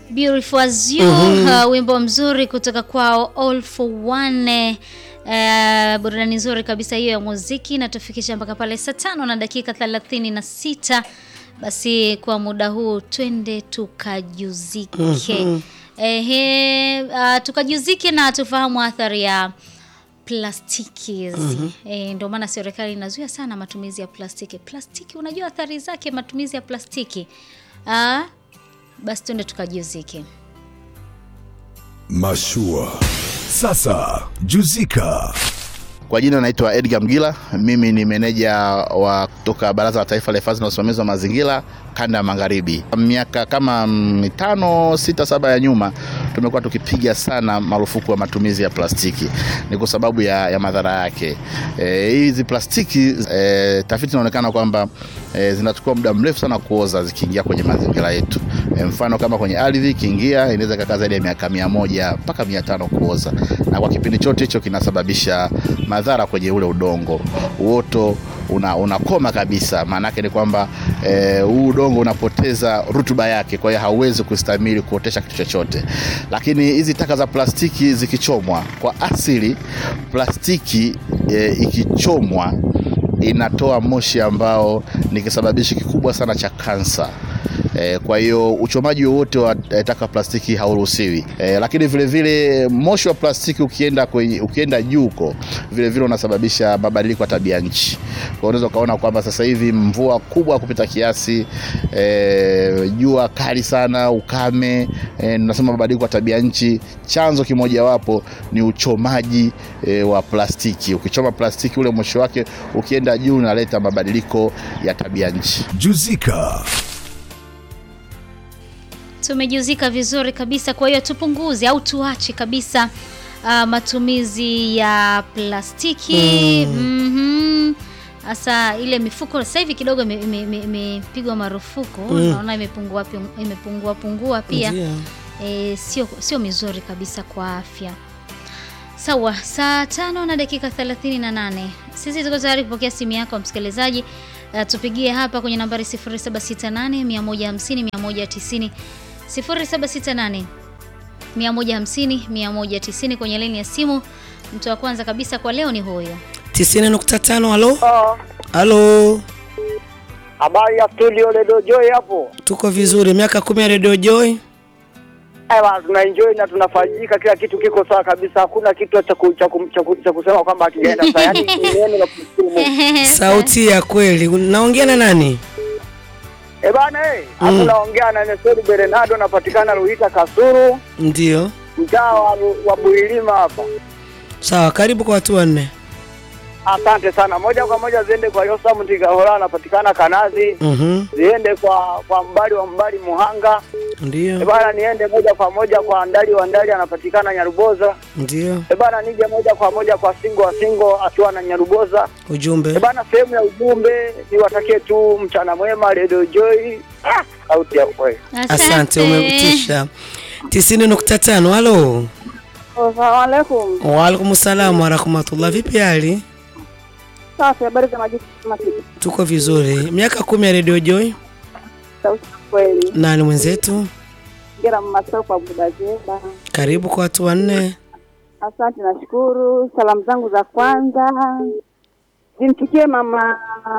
Beautiful as you uh, wimbo mzuri kutoka kwao All for One. Uh, burudani nzuri kabisa hiyo ya muziki natufikisha mpaka pale saa tano na dakika thelathini na sita. Basi kwa muda huu twende tukajuzike. Ehe, uh, tukajuzike na tufahamu athari ya plastiki hizi. Eh, ndio maana serikali inazuia sana matumizi ya plastiki. Plastiki, unajua athari zake matumizi ya plastiki. Ah, basi twende tukajuzike. Mashua. Sasa juzika. Kwa jina naitwa Edgar Mgila, mimi ni meneja wa kutoka Baraza la Taifa la Hifadhi na Usimamizi wa Mazingira kanda ya Magharibi. Miaka kama mitano sita saba ya nyuma tumekuwa tukipiga sana marufuku ya matumizi ya plastiki, ni kwa sababu ya, ya madhara yake. Eh, hizi plastiki e, tafiti inaonekana kwamba e, zinachukua muda mrefu sana kuoza zikiingia kwenye mazingira yetu. E, mfano kama kwenye ardhi ikiingia inaweza ikakaa zaidi ya miaka mia moja mpaka mia tano kuoza, na kwa kipindi chote hicho kinasababisha madhara kwenye ule udongo. Uoto una, unakoma kabisa. Maana yake ni kwamba eh, huu udongo unapoteza rutuba yake, kwa hiyo hauwezi kustahimili kuotesha kitu chochote. Lakini hizi taka za plastiki zikichomwa, kwa asili plastiki eh, ikichomwa inatoa moshi ambao ni kisababishi kikubwa sana cha kansa. E, kwa hiyo uchomaji wowote wa e, taka plastiki hauruhusiwi. E, lakini vile vile moshi wa plastiki ukienda kwenye, ukienda juu huko vile vile unasababisha mabadiliko ya tabia nchi. Kwa hiyo unaweza ukaona kwamba sasa hivi mvua kubwa kupita kiasi, e, jua kali sana, ukame, e, nasema mabadiliko ya tabia nchi, chanzo kimojawapo ni uchomaji e, wa plastiki. Ukichoma plastiki ule moshi wake ukienda juu unaleta mabadiliko ya tabia nchi. Juzika. Tumejuzika vizuri kabisa, kwa hiyo tupunguze au tuache kabisa uh, matumizi ya plastiki. Mhm. Sasa ile mifuko sasa hivi kidogo ime- ime- ime- imepigwa marufuku, naona imepungua pi- imepungua pungua pia Ndio. e, sio sio mizuri kabisa kwa afya. Sawa, saa tano na dakika 38. Sisi tuko tayari kupokea simu yako msikilizaji. Uh, tupigie hapa kwenye nambari 0768 150 190 0768 150 190 kwenye laini ya simu. Mtu wa kwanza kabisa kwa leo ni huyo. 90.5 halo Ah, halo habari ya studio Redio Joy hapo. tuko vizuri miaka kumi ya Radio Joy Ewa, tuna enjoy na tunafaidika, kila kitu kiko sawa kabisa, hakuna kitu cha ku- cha ku- cha ku- cha kusema kwamba hakijaenda sawa, yaani ni neno la kushukuru Mungu. sauti ya kweli naongea na nani Eh bana, eh, hapo naongea na Nestori Bernardo, napatikana Ruhita Kasuru, ndio mtaa wa, wa Builima hapa. sawa karibu kwa watu wanne Asante sana. Moja kwa moja ziende kwa Yosam Tigahola, anapatikana Kanazi, Mhm, ziende kwa kwa mbali wa mbali Muhanga. Eh ndio bana, niende moja kwa moja kwa Ndali wa Ndali, anapatikana Nyaruboza. ndio Eh bana, nije moja kwa moja kwa Singo wa Singo akiwa na Nyaruboza. ujumbe Eh bana, sehemu ya ujumbe niwatakie tu mchana mwema, Radio Joy. Ah, sauti ya kweli. asante umetisha 90.5 halo Assalamu alaikum. waalaikum salam warahmatullah vipi hali Safi, habari za majukumu masiku. tuko vizuri miaka kumi ya Radio Joy Sauti ya kweli. nani mwenzetu Ngera mmasao kwa Buda Zeba. karibu kwa watu wanne Asante, nashukuru. Salamu zangu za kwanza zimfikie mama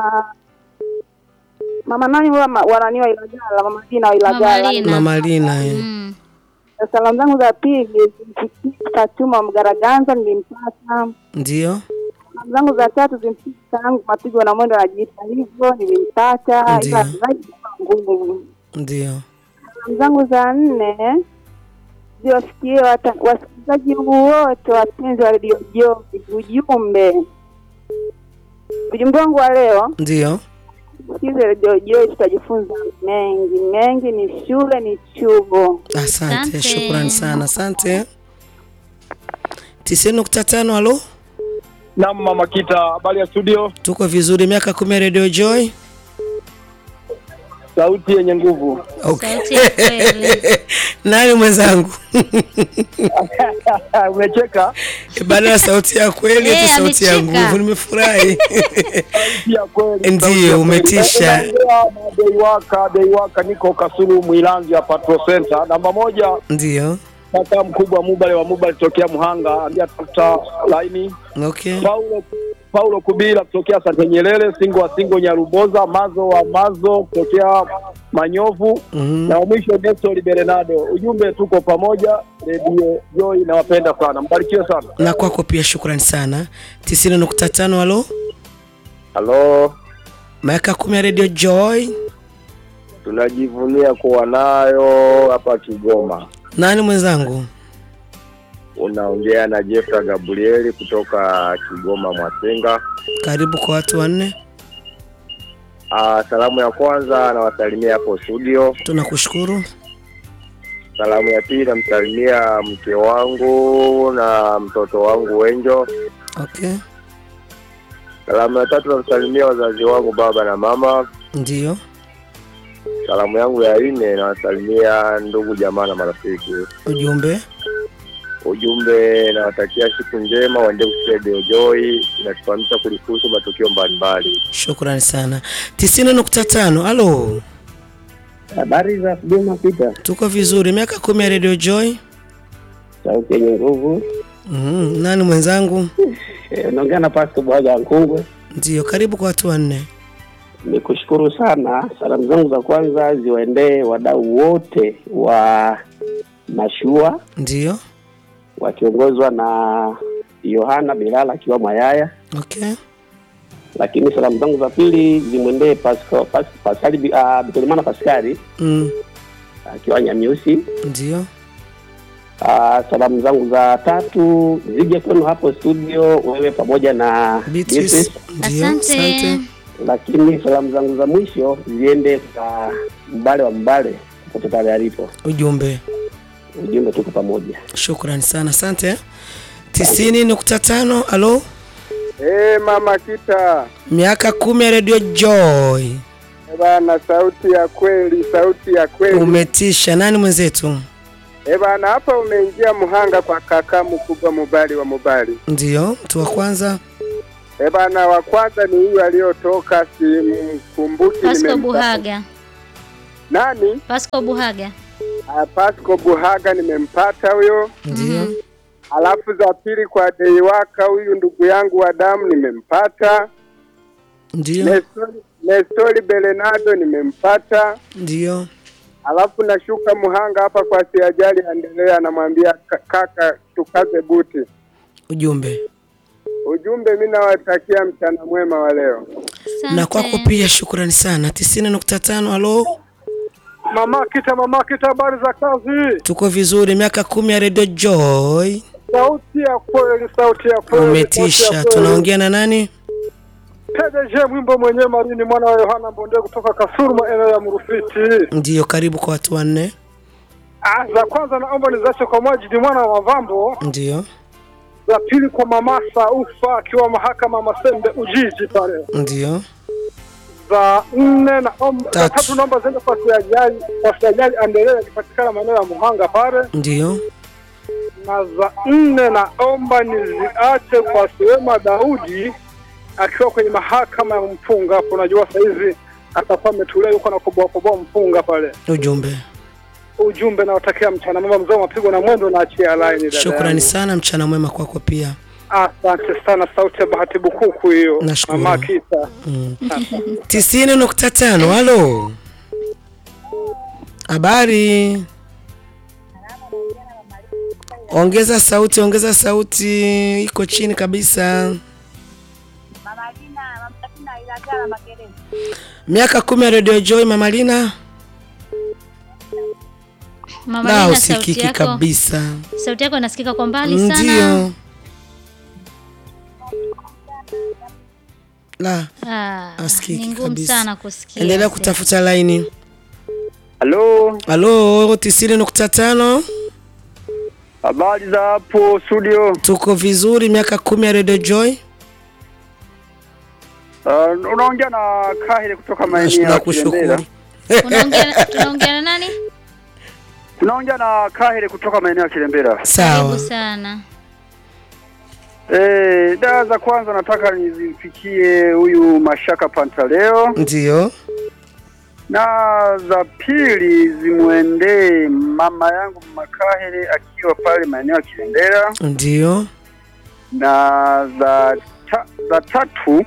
mama nani wa wanani wa Ilagala, mama Dina wa Mama Ilagala. Lina. mama Lina eh. Mm. Na Salamu zangu za pili zimfikie Fatuma wa Mgaraganza, nilimpata. ndio Salamu zangu za tatu zimfikie tangu mapigo na mwendo anajiita hivyo, nilimpata. Ndiyo. Ila zaidi kwa ngumu ndio Salamu zangu za nne ziwafikie wata- wasikilizaji wote wapenzi wa redio Joy. Ujumbe ujumbe wangu wa leo, ndio sikize redio Joy, tutajifunza mengi mengi. Ni shule, ni chuo. Asante, Asante. shukrani sana, asante. tisini nukta tano halo, Naam, Mama Kita, habari ya studio? tuko vizuri. Miaka kumi ya Radio Joy, sauti yenye nguvu. Okay. Sauti ya kweli. Nani mwenzangu? Umecheka? Baada ya sauti ya kweli Eh, eti sauti ya amecheka. nguvu, nimefurahi. Sauti ya kweli. Ndiyo, sauti ya kweli. umetisha. Eh, naongea na Deiwaka, Deiwaka niko Kasulu Mwilanzi ya Patrol Center. Namba moja Ndio. kaka mkubwa Mubale wa Mubale tokea Muhanga, ambia tafuta laini. Okay. Paulo Paulo Kubila kutokea Sante Nyerere, Singo wa Singo Nyaruboza, Mazo wa Mazo kutokea Manyovu Mhm. na wa mwisho Nestor Bernardo. Ujumbe tuko pamoja, Radio Joy nawapenda sana, mbarikiwe sana. Na kwako pia shukrani sana. 90.5 halo. Halo, Miaka kumi ya Radio Joy. tunajivunia kuwa nayo hapa Kigoma. Nani mwenzangu? Unaongea na Jeffra Gabrieli kutoka Kigoma Mwasenga. Karibu kwa watu wanne. Ah, salamu ya kwanza nawasalimia hapo studio. Tunakushukuru. Salamu ya pili namsalimia mke wangu na mtoto wangu Wenjo. Okay. Salamu ya tatu namsalimia wazazi wangu baba na mama. Ndio. Salamu yangu ya nne nawasalimia ndugu jamaa na marafiki. Ujumbe. Ujumbe nawatakia siku njema, waende kusikia Radio Joy inatufahamisha kulihusu matukio mbalimbali. Shukrani sana. 90.5 halo. Habari za Kigoma Peter, Tuko vizuri. Miaka kumi ya Radio Joy. sauti yenye nguvu. Mhm. Nani mwenzangu? Eh, Unaongea na Pastor Bwaga Nkungwe. Ndio. Karibu kwa watu wanne. Nikushukuru sana. Salamu zangu za kwanza ziwaendee wadau wote wa mashua Ndio. wakiongozwa na Yohana Bilala akiwa Mwayaya, Okay. lakini salamu zangu za pili zimwendee Pascal Pas, Pascal uh, Bitolimana Pascali Mm. akiwa Nyamiusi. Ndio. Uh, salamu zangu za tatu zije kwenu hapo studio, wewe pamoja na Beatrice. Ndio. Asante. lakini salamu zangu za mwisho ziende kwa mbale wa mbale popote pale alipo. Ujumbe. Ujumbe tuko pamoja. Shukrani sana. Asante. 90.5 halo. Eh, mama Kita Miaka kumi ya Radio Joy. Eh, bana, sauti ya kweli, sauti ya kweli. Umetisha. Nani mwenzetu? Eh bana, hapa umeingia Muhanga kwa kaka mkubwa Mubali wa Mubali. Ndio. Mtu wa kwanza. Eh bana, wa kwanza ni huyu aliyotoka, simkumbuki Pasco nimemta- Buhaga. Nani? Pasco Buhaga. Ah, Pasco Buhaga nimempata huyo. Ndio. Alafu za pili kwa Deiwaka, huyu ndugu yangu wa damu nimempata. Ndio. Nestori, Nestori Bernardo nimempata. Ndio. Alafu nashuka Muhanga hapa kwa Siajali Endelea, anamwambia "Ka- kaka, tukaze buti. Ujumbe. Ujumbe, mi nawatakia mchana mwema wa leo. Asante. Na kwako pia shukrani sana. 90.5 halo. Mama Kita, mama Kita, habari za kazi? Tuko vizuri. Miaka kumi ya Radio Joy. Sauti ya kweli, sauti ya kweli. sauti Umetisha. ya kweli. Tunaongea na nani? PDG Mwimbo mwenyewe Marini, mwana wa Yohana Mbonde kutoka Kasuru, maeneo ya Mrufiti. Ndio. Karibu kwa watu wanne. Ah, za kwanza naomba nizache kwa Majidi mwana wa Mavambo, Ndio. za pili kwa mama Saufa akiwa mahakama Masembe Ujiji pale, Ndio. za nne naomba, za Tatu. tatu naomba ziende kwa Siajali, kwa Siajali Endelea akipatikana maeneo ya Muhanga pale, Ndio. na za nne naomba niziache kwa Suema Daudi akiwa kwenye mahakama ya mpunga hapo. Najua saizi atakuwa ametulia yuko na koboa koboa mpunga pale. Ujumbe. Ujumbe nawatakia mchana mwema, mzee wa mapigo na mwendo, naachia line dada Shukrani yangu. sana. Mchana mwema kwako pia. Asante sana, sauti ya Bahati Bukuku hiyo, Nashukuru. mama Kita. tisini nukta tano halo habari ongeza sauti ongeza sauti iko chini kabisa miaka kumi ya radio joy mamalina Mama la Lina, sauti usikiki yako, kabisa sauti yako inasikika kwa mbali sana. ndio la Ah, Asikiki ni ngumu kabisa. sana kusikia. endelea kutafuta laini Halo, halo tisini nukta tano habari za hapo studio? tuko vizuri miaka kumi ya radio joy Uh, unaongea na Kahile kutoka maeneo ya nakushukuru Kilembela. Unaongea na- tunaongea na nani? Tunaongea na Kahire kutoka maeneo ya Kilembera. Sawa. Karibu sana. Eh, dawa za kwanza nataka nizimfikie huyu Mashaka Pantaleo Ndio. na za pili zimwendee mama yangu Makahire akiwa pale maeneo ya Kilembera Ndio. na za ta, za tatu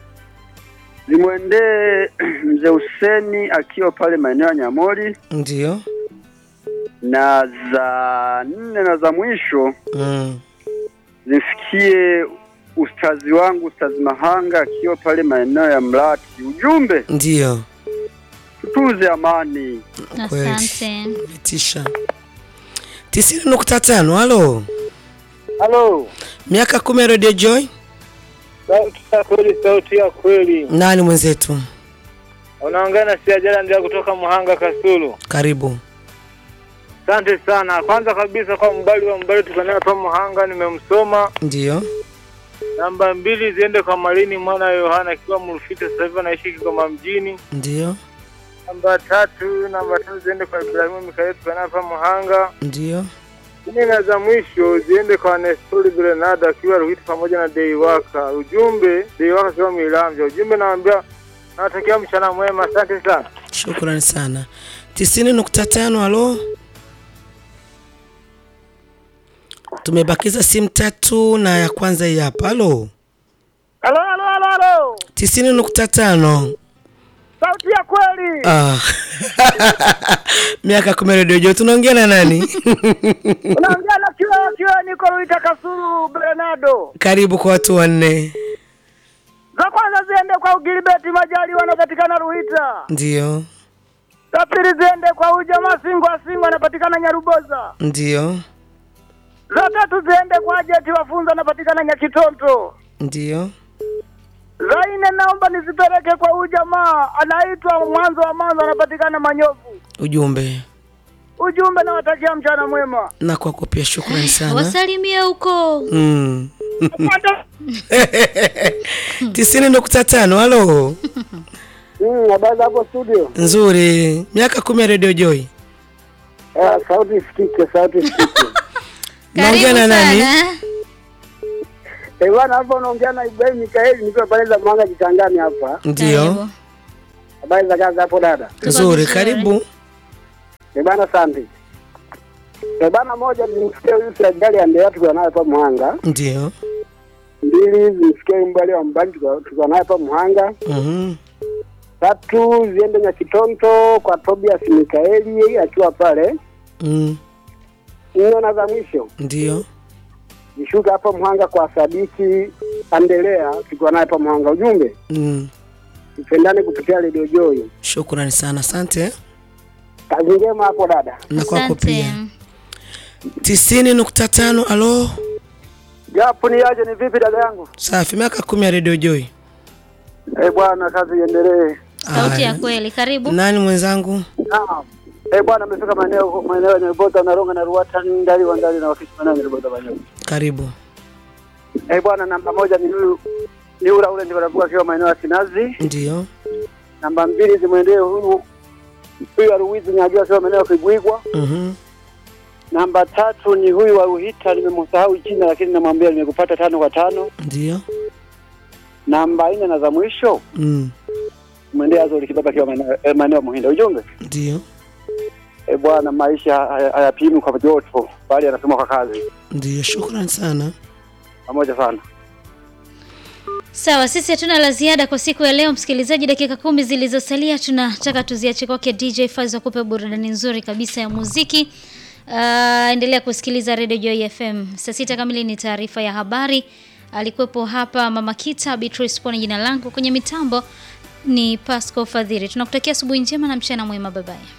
zimwendee mzee Huseni akiwa pale maeneo ya Nyamori Ndio. na za nne na za mwisho Mm. zimfikie ustazi wangu ustazi Mahanga akiwa pale maeneo ya Mlati. Ujumbe, Ndio. tutunze amani. Kweli. Asante. Tisha. tisini nukta tano. Halo, Halo, miaka kumi ya Radio Joy. sauti ya kweli, sauti ya kweli. Nani mwenzetu? Unaongea na Siajala ndio kutoka Muhanga Kasulu. Karibu. Asante sana. Kwanza kabisa kwa mbali wa mbali tukanaye hapa Muhanga, nimemsoma. Ndio. Namba mbili ziende kwa Malini mwana wa Yohana akiwa Mrufita, sasa hivi anaishi Kigoma mjini. Ndio. Namba tatu, namba tatu ziende kwa Ibrahimu Mikaeli tukanaye hapa Muhanga. Ndio. Nne na za mwisho ziende kwa Nestori Grenada akiwa Ruhiti pamoja na Deiwaka. Ujumbe Deiwaka akiwa Milamvya. Ujumbe naambia nawatakia mchana mwema. Asante sana. Shukrani sana. tisini nukta tano. Halo, tumebakiza simu tatu na ya kwanza hii hapa. Halo, Halo, halo, halo, halo. tisini nukta tano. Sauti ya kweli. Ah. miaka kumi ya Radio Joy. Tunaongea na nani? Unaongea na kiwa kiwa niko Ruhita Kasulu Bernardo. Karibu kwa watu wanne. Za kwanza ziende kwa Gilbert Majali wanapatikana Ruhita. Ndio, Za pili ziende kwa ujamaa Singwa Singwa anapatikana Nyaruboza. ndio, Za tatu ziende kwa Jeti Wafunza anapatikana Nyakitonto. ndio. Za nne naomba nizipeleke kwa huyu jamaa anaitwa Mwanzo wa Mwanzo anapatikana Manyovu. Ujumbe Ujumbe nawatakia mchana mwema. na kwako pia, shukrani sana. Wasalimie huko. Mm. Asante. tisini nukta tano. Halo, Mm, habari za hapo studio. nzuri. Miaka kumi ya Radio Joy. Eh, sauti isikike, sauti isikike. Naongea Karibu na nani? sana. Eh, bwana hapa unaongea na Ibrahim Mikaeli nikiwa pale za Mwanga Kitangani hapa. Ndio, Karibu. Habari za kazi hapo dada? nzuri. vizuri. Karibu. Eh, bwana asante. Eh, bwana moja nimsikie huyu si ajali endelea tukiwa naye hapa Mwanga. Ndio. Mbili zimsikie mbali wa mbali tukiwa tukiwa naye hapa Mwanga. Mhm. Tatu ziende Nyakitonto kwa Tobias Mikaeli akiwa pale. Mm. Nne na za mwisho Ndio. nishuka hapa Mhanga kwa Sadiki Andelea tukiwa naye hapa Mhanga. Ujumbe Mm. tupendane kupitia Radio Joy. Shukrani sana, asante. Kazi njema hapo dada. Na kwako Asante. pia. tisini nukta tano. Halo, Japo ni aje, ni vipi dada yangu? safi. Miaka kumi ya Radio Joy. Eh bwana, kazi iendelee. Sauti ya Aya. kweli. Karibu. Nani mwenzangu? Naam. Eh bwana, amefika maeneo maeneo ya Nyarubota na Ronga na Ruata ndali wa ndali na wakisi maeneo ya Nyarubota banyo. Karibu. Eh bwana, namba moja ni huyu ni ula ule ndio anakuwa akiwa maeneo ya Kinazi. Ndio. Namba mbili zimwendee huyu huyu Aruwizi Nyajua akiwa maeneo ya Kibwigwa. Mhm. Namba tatu ni huyu wa Ruhita, nimemsahau jina lakini namwambia nimekupata tano kwa tano. Ndio. Namba nne na za mwisho Mm. mwendee Azori Kibaba akiwa maeneo eh, maeneo ya Muhinda. Ujumbe Ndio. eh bwana, maisha haya- hayapimwi kwa joto, bali yanapimwa kwa kazi. Ndio. Shukrani sana. Pamoja sana. Sawa, sisi hatuna la ziada kwa siku ya leo, msikilizaji. Dakika kumi zilizosalia tunataka tuziache kwake DJ Faiz akupe burudani nzuri kabisa ya muziki. Uh, endelea kusikiliza Radio Joy FM. Saa sita kamili ni taarifa ya habari. Alikuwepo hapa Mama Kita, Beatrice Pone jina langu, kwenye mitambo ni Pasco Fadhiri. Tunakutakia asubuhi njema na mchana mwema, bye bye.